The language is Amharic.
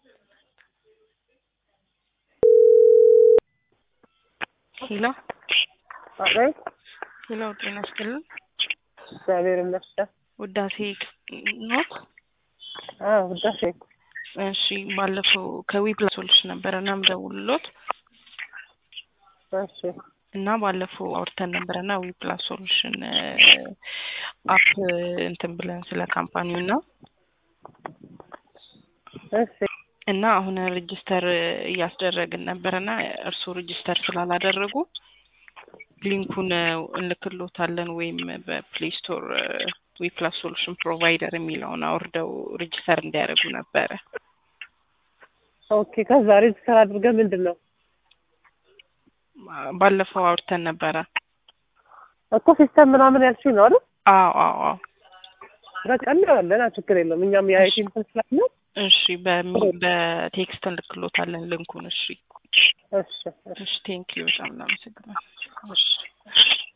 ሄሎ አቤት። ሄሎ፣ ጤና ይስጥልን። እግዚአብሔር ይመስገን። ውዳሴ ኖት? አዎ ውዳሴ። እሺ፣ ባለፈው ከዊፕላስ ሶሉሽን ነበረ እና ምደውልሎት እሺ እና ባለፈው አውርተን ነበረ እና ዊፕላስ ሶሉሽን አፕ እንትን ብለን ስለ ካምፓኒው እና እሺ እና አሁን ሬጅስተር እያስደረግን ነበረ እና እርስዎ ሬጅስተር ስላላደረጉ ሊንኩን እንልክሎታለን ወይም በፕሌይ ስቶር ዊፕላስ ሶሉሽን ፕሮቫይደር የሚለውን አውርደው ሬጅስተር እንዲያደርጉ ነበረ። ኦኬ። ከዛ ሬጅስተር አድርገን ምንድን ነው ባለፈው አውርተን ነበረ እኮ ሲስተም ምናምን ያልሽኝ ነው አይደል? አዎ አዎ አዎ። በቃ እናያለን፣ ችግር የለውም። እኛም የአይቲ እንትን ስላለ እሺ በሚ- በቴክስት እንልክሎታለን ልንኩን። እሺ እሺ እሺ እሺ ቴንኪዩ በጣም እናመሰግናለን። እሺ